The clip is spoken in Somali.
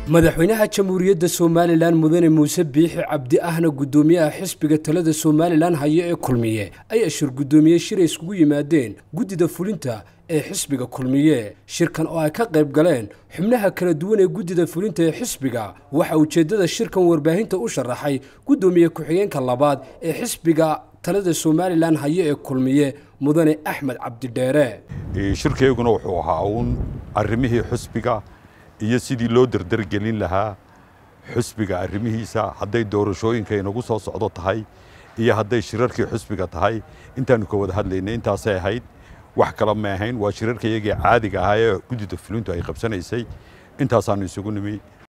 madaxweynaha jamhuuriyadda somalilan mudane muuse biixi cabdi ahna guddoomiyaha xisbiga talada somalilan haya ee kulmiye ayaa shir guddoomiye shir ay iskugu yimaadeen guddida fulinta ee xisbiga kulmiye shirkan oo ay ka qayb galeen xubnaha kala duwan ee guddida fulinta ee xisbiga waxaa ujeeddada shirkan warbaahinta u sharaxay guddoomiye ku-xigeenka labaad ee xisbiga talada somalilan haya ee kulmiye mudane axmed cabdidheere shirkayguna wuxuu ahaa uun arrimihii xusbiga iyo sidii loo derdergelin lahaa xusbiga arrimihiisa hadday doorashooyinka inagu soo socdo tahay iyo hadday shirarkii xusbiga tahay intaanu ka wada hadlaynay intaasay ahayd wax kale ma ahayn waa shirarka iyagii caadiga ahaa ee guddida fulintu ay qabsanaysay intaasaanu isugu nimi